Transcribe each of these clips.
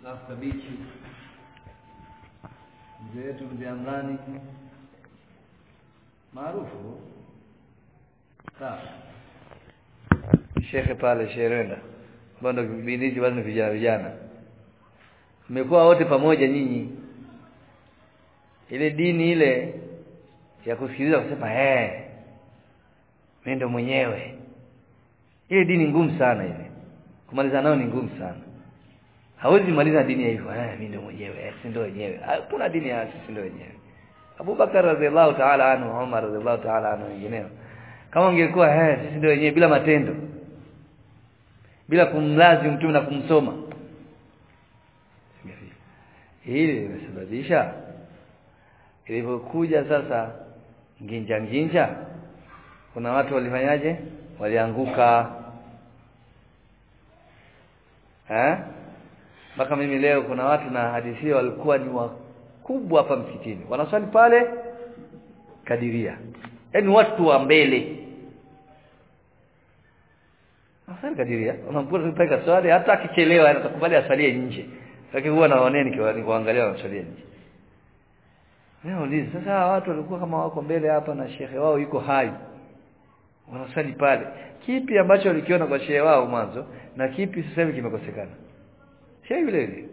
alafu kabichi mzee wetu mzee Amrani maarufu sawa shekhe pale Sherenda ambao ndio kipindi hichi bado ni vijana vijana mmekuwa wote pamoja nyinyi ile dini ile ya kusikiliza kusema eh mimi ndo mwenyewe ile dini ngumu sana ile kumaliza nayo ni ngumu sana hawezi maliza dini ya hivyo eh mimi ndo mwenyewe eh si ndo wenyewe hakuna dini ya sisi ndo wenyewe Abubakar radhiallahu ta'ala anhu Umar radhiallahu ta'ala anhu wengineo kama ungekuwa eh sisi ndo wenyewe bila matendo bila kumlazi mtume na kumsoma hili limesababisha ilipokuja sasa nginja nginja kuna watu walifanyaje walianguka eh mpaka mimi leo kuna watu na hadithi walikuwa ni wakubwa hapa msikitini wanaswali pale kadiria yaani watu wa mbele Asali kadiria unamkuta tupeka swali hata akichelewa anatakubali asalie nje lakini huwa naonea nikiangalia wanasalia nje Nauliza sasa watu walikuwa kama wako mbele hapa na shehe wao yuko hai. Wanasali pale. Kipi ambacho walikiona kwa shehe wao mwanzo na kipi sasa hivi kimekosekana? Shehe yule yule.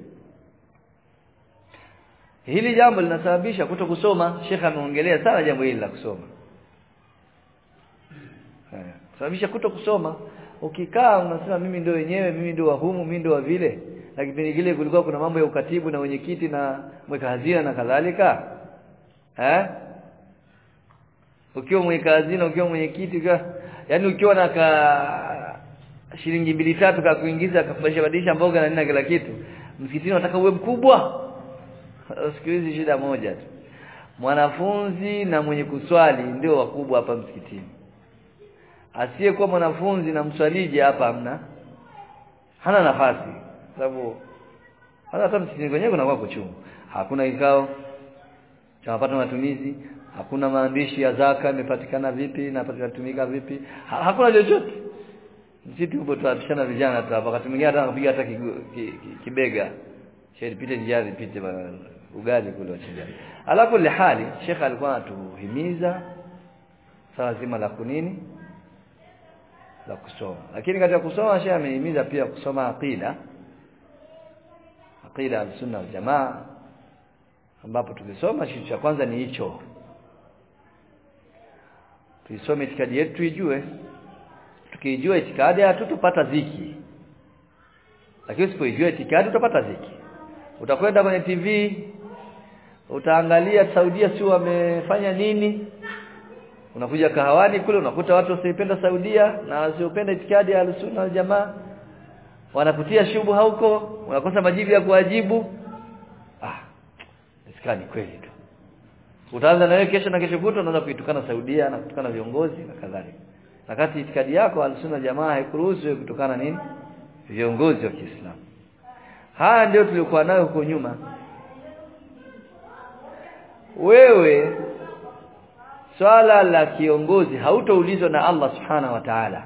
Hili jambo linasababisha kuto kusoma. Sheikh ameongelea sana jambo hili la kusoma. Eh, sababisha kuto kusoma. Ukikaa unasema mimi ndio wenyewe, mimi ndio wa humu, mimi ndio wa vile. Na kipindi kile kulikuwa kuna mambo ya ukatibu na wenyekiti na mweka hazina na kadhalika eh ukiwa mweka hazina ukiwa mwenyekiti ukiwa yani ukiwa na ka shilingi mbili tatu ka kuingiza akafundisha badilisha mboga na nini kila kitu msikitini unataka uwe mkubwa siku hizi shida moja tu mwanafunzi na mwenye kuswali ndio wakubwa hapa msikitini asiyekuwa mwanafunzi na mswaliji hapa hamna hana nafasi sababu hata msikitini kwenyewe kunakuwa kuchungu hakuna kikao cha mapato matumizi hakuna maandishi ya zaka imepatikana vipi na patumika vipi ha, hakuna chochote msitu upo tunapishana vijana tu hapa wakati mwingine hata kupiga hata kibega shehe pite njiani pite ugali kule wachinja alafu ile hali shekha alikuwa anatuhimiza swala zima la kunini la kusoma lakini katika kusoma shehe amehimiza pia kusoma aqida aqida al-sunna wal jamaa ambapo tukisoma kitu cha kwanza ni hicho tuisome itikadi yetu tuijue tukijua itikadi hatutopata ziki lakini usipoijua itikadi utapata ziki utakwenda kwenye TV utaangalia Saudia si wamefanya nini unakuja kahawani kule unakuta watu wasiopenda Saudia na wasiopenda itikadi ya al-sunna wal jamaa wanakutia shubha huko unakosa majibu ya kuwajibu ah isikani kweli tu utaanza na wewe kesho na kesho kutwa unaanza kuitukana Saudia na kutukana viongozi na kadhalika wakati itikadi yako al-sunna jamaa haikuruhusu wewe kutokana nini viongozi wa Kiislamu haya ndio tulikuwa nayo huko nyuma wewe swala la kiongozi hautaulizwa na Allah subhanahu wa ta'ala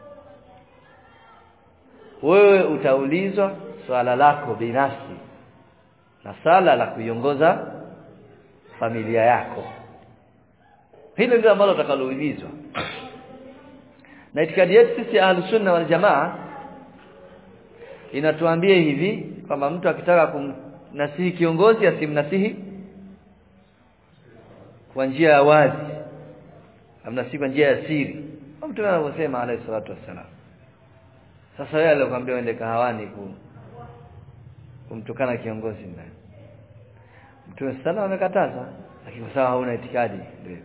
wewe utaulizwa swala lako binafsi na sala la kuiongoza familia yako hilo ndio ambalo utakaloulizwa na itikadi yetu sisi ahlus sunna wal jamaa inatuambia hivi kwamba mtu akitaka kumnasihi kiongozi asimnasihi kwa njia ya wazi amnasihi kwa njia ya siri mtume anavyosema alayhi salatu wassalam sasa wewe alikwambia uende kahawani ku kumtukana kiongozi ndani Mtume sana amekataza lakini kwa sababu hauna itikadi ndio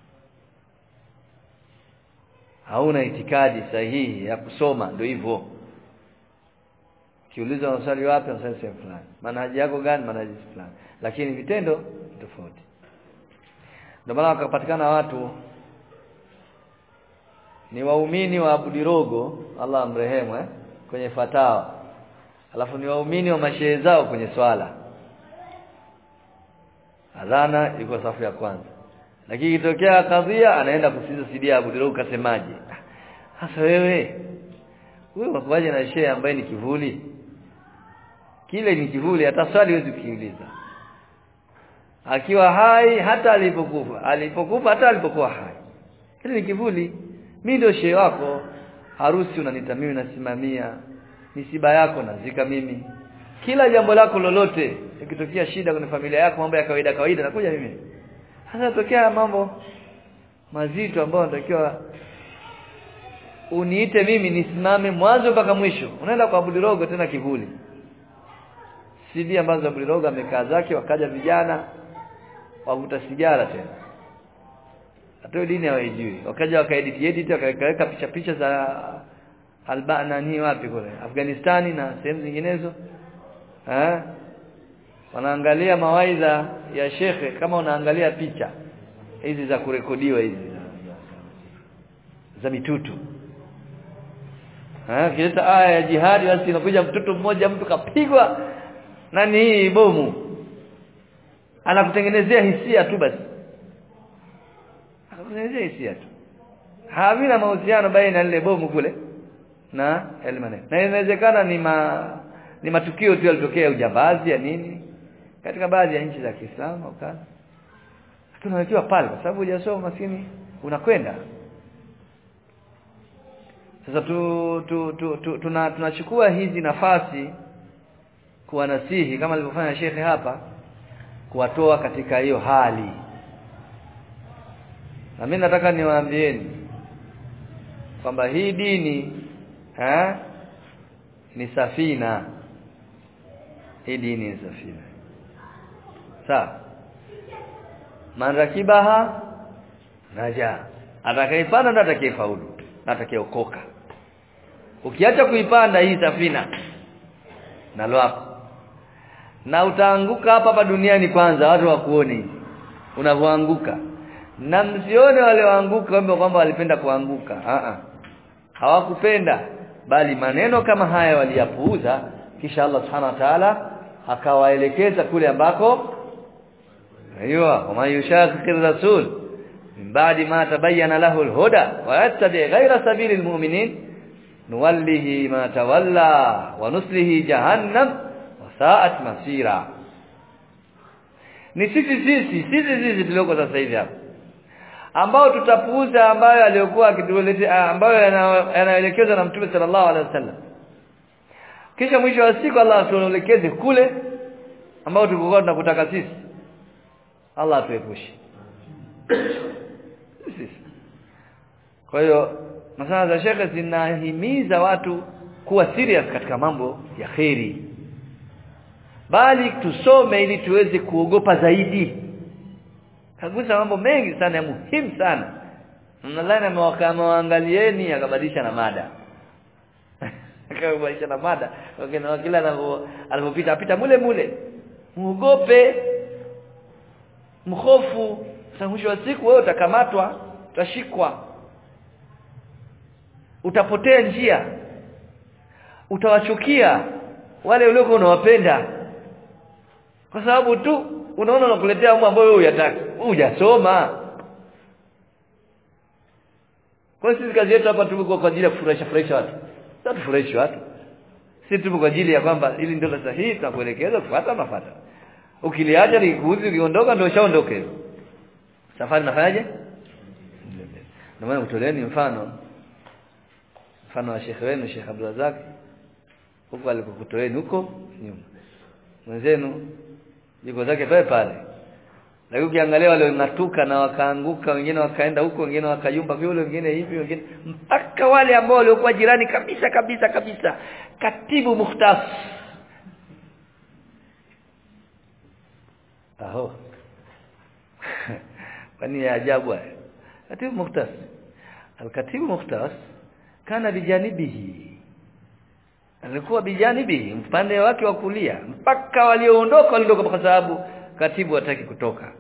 hauna itikadi sahihi ya kusoma ndio hivyo kiuliza unasali wapi unasali sehemu fulani manhaji yako gani manhaji fulani lakini vitendo tofauti ndio maana wakapatikana watu ni waumini wa Abudirogo Allah amrehemu eh kwenye fatawa alafu ni waumini wa mashehe zao kwenye swala adhana yuko safu ya kwanza lakini ikitokea kadhia anaenda kusikiza sidia Abu Dirogo kasemaje sasa wewe wewe wakuaje na shehe ambaye ni kivuli kile ni kivuli hata swali huwezi kukiuliza akiwa hai hata alipokufa alipokufa hata alipokuwa hai kile ni kivuli mimi ndio shehe wako harusi unanita mimi nasimamia misiba yako nazika mimi kila jambo lako lolote ikitokea shida kwenye familia yako mambo ya kawaida kawaida nakuja mimi sasa tokea mambo mazito ambayo natakiwa uniite mimi nisimame mwanzo mpaka mwisho unaenda kwa Bulirogo tena kivuli CD ambazo Bulirogo amekaa zake wakaja vijana wavuta sigara tena hata dini hawaijui wakaja wakaedit edit wakaweka picha picha za Albania ni wapi kule Afghanistani na sehemu zinginezo eh wanaangalia mawaidha ya shekhe kama unaangalia picha hizi za kurekodiwa hizi za mitutu eh kileta aya ya jihadi basi inakuja mtoto mmoja mtu kapigwa nani hii bomu anakutengenezea hisia tu basi anakutengenezea hisia tu havina mahusiano baina lile bomu kule na yale maneno na inawezekana ni ma, ni matukio tu yalitokea ujambazi ya nini katika baadhi ya nchi za Kiislamu au kadha tunawekewa pale kwa sababu hujasoma maskini unakwenda sasa tu, tu, tu, tu tuna tunachukua hizi nafasi kuwanasihi kama alivyofanya shekhe hapa kuwatoa katika hiyo hali na mimi nataka niwaambieni kwamba hii dini ha? ni safina hii dini ni safina sawa man rakibaha naja atakaipanda ndo atakayefaulu na atakayeokoka ukiacha kuipanda hii safina na lwako na utaanguka hapa hapa duniani kwanza watu wakuone unavyoanguka na msione wale waanguka kwamba kwamba walipenda kuanguka a a hawakupenda bali maneno kama haya waliyapuuza kisha Allah subhanahu wa ta'ala akawaelekeza kule ambako aywa wama yushaqiqir rasul min ba'di ma tabayyana lahu al-huda wa yattabi ghayra sabili al-mu'minin nuwallihi ma tawalla wa nuslihi jahannam wa sa'at masira ni sisi sisi sisi sisi tulioko sasa hivi hapa ambao tutapuuza ambayo aliyokuwa akituletea ambayo yanaelekezwa na Mtume sallallahu alaihi wasallam kisha mwisho wa siku Allah atuelekeze kule ambao tulikuwa tunakutaka sisi Allah atuepushe sisi kwa hiyo masala za shekhe zinahimiza watu kuwa serious katika mambo ya kheri bali tusome ili tuweze kuogopa zaidi kagusa mambo mengi sana ya muhimu sana nadhani amewaangalieni akabadilisha na mada akabadilisha na mada wakina kila anapopita apita mule mule muogope mhofu mwisho wa siku wewe utakamatwa utashikwa utapotea njia utawachukia wale uliokuwa unawapenda kwa sababu tu unaona unakuletea mambo ambayo wewe huyataki hujasoma kwa sisi kazi yetu hapa tuko kwa ajili ya kufurahisha furahisha watu sasa tufurahishe watu sisi tupo kwa ajili ya kwamba ili ndio sahihi tunakuelekeza kufuata mafuata ukiliacha likuuzi ukiondoka ndio ushaondoka hivyo safari nafanyaje ndio maana kutoleeni mfano mfano wa shekhe wenu Sheikh Abdulrazak huko alikokutoeni huko nyuma mwenzenu yuko zake pale pale lakini ukiangalia wale ngatuka na wakaanguka wengine wakaenda huko wengine wakayumba vile wengine hivi wengine mpaka wale ambao waliokuwa jirani kabisa kabisa kabisa katibu mukhtas aho kwani ya ajabu haya katibu mukhtas alkatibu mukhtas kana bijanibihi alikuwa bijanibihi upande wake wa kulia mpaka walioondoka waliondoka kwa sababu katibu hataki kutoka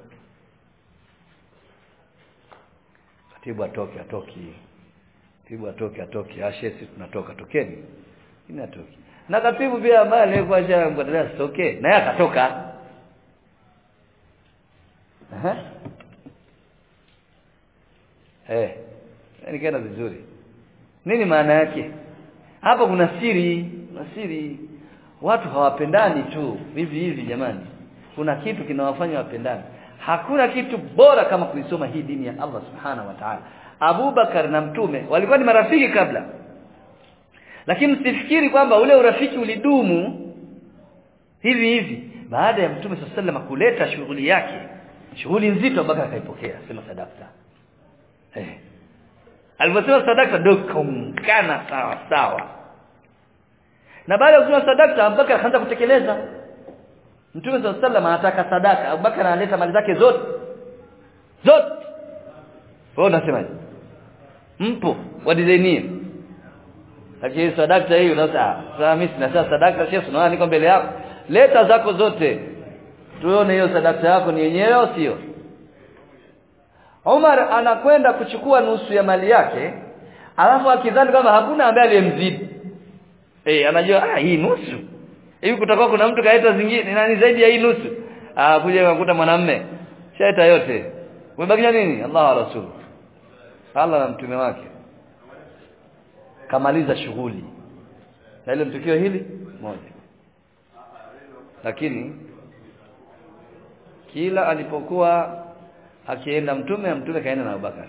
katibu atoke atoki katibu atoke atoki ashesi tunatoka tokeni ina atoki na katibu pia ambaye alikuwa shamkatalia sitoke naye akatoka aha eh nikaenda vizuri nini maana yake hapa kuna siri kuna siri watu hawapendani tu hivi hivi jamani kuna kitu kinawafanya wapendane hakuna kitu bora kama kuisoma hii dini ya Allah subhanahu wa ta'ala Abu Bakar na mtume walikuwa ni marafiki kabla lakini msifikiri kwamba ule urafiki ulidumu hivi hivi baada ya mtume sallallahu kuleta shughuli yake shughuli nzito Abubakar akaipokea sema sadaka eh aliposema sadaka ndio kaungana sawa sawa na baada ya kusema sadaka Abubakar akaanza kutekeleza Mtume sallallahu alaihi anataka sadaka Abubakar analeta mali zake zote zote wewe unasemaje mpo wa designie lakini sadaka hii unasema sasa mimi sina sadaka sio unaona niko mbele yako leta zako zote tuone hiyo sadaka yako ni yenyewe au sio Umar anakwenda kuchukua nusu ya mali yake alafu akidhani kama hakuna ambaye aliyemzidi eh anajua ah hii nusu hivi kutakuwa kuna mtu kaita zingine nani zaidi ya hii nusu ah kuja kukuta mwanamme shaita yote umebakia nini Allah wa rasul Allah na mtume wake kamaliza shughuli na ile mtukio hili moja lakini kila alipokuwa akienda mtume mtume kaenda na Abubakar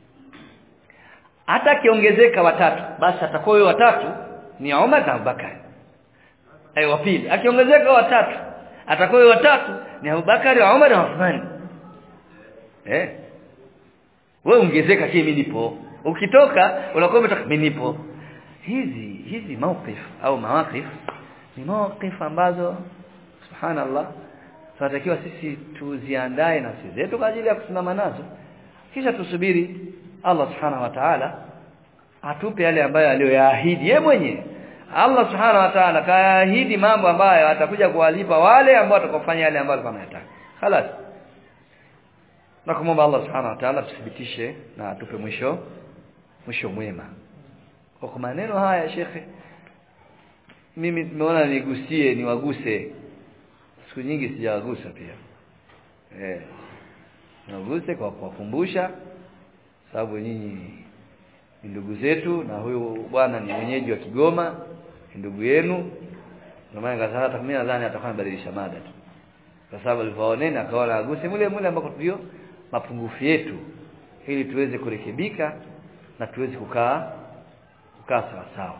hata akiongezeka watatu basi atakuwa huyo watatu ni Umar na Abubakar ai wa pili akiongezeka watatu atakuwa huyo watatu ni Abubakar na Umar na Uthman eh wewe ongezeka kimi nipo ukitoka unakuwa umetaka mimi nipo hizi hizi mawqif au mawaqif ni mawqif ambazo subhanallah tunatakiwa sisi tuziandae nafsi zetu kwa ajili ya kusimama nazo kisha tusubiri Allah subhanahu wa ta'ala atupe yale ambayo aliyoyaahidi yeye mwenyewe Allah subhanahu wa ta'ala kaahidi mambo ambayo atakuja kuwalipa wale ambao watakofanya yale ambayo alikuwa anataka خلاص na kumomba Allah subhanahu wa ta'ala tuthibitishe na atupe mwisho mwisho mwema kwa maneno haya shekhe mimi nimeona nigusie niwaguse siku nyingi sijawagusa pia eh niwaguse kwa kuwakumbusha sababu nyinyi ni ndugu zetu na huyu bwana ni mwenyeji wa Kigoma ni ndugu yenu ndio maana kasema hata mimi nadhani atakuwa badilisha mada tu kwa sababu alivyoonena akaona aguse mule mule ambako tulio mapungufu yetu ili tuweze kurekebika na tuweze kukaa kukaa sawa sawa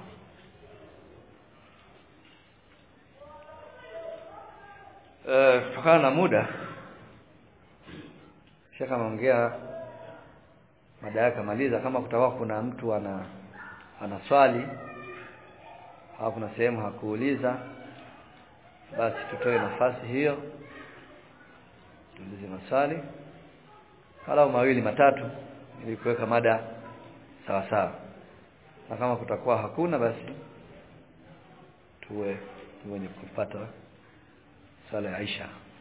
eh kutokana na muda shaka ameongea mada yake kamaliza kama kutakuwa kuna mtu ana ana swali au kuna sehemu hakuuliza basi tutoe nafasi hiyo tuulize maswali halau mawili matatu ili kuweka mada sawa sawa na kama kutakuwa hakuna basi tuwe wenye kupata swala ya Aisha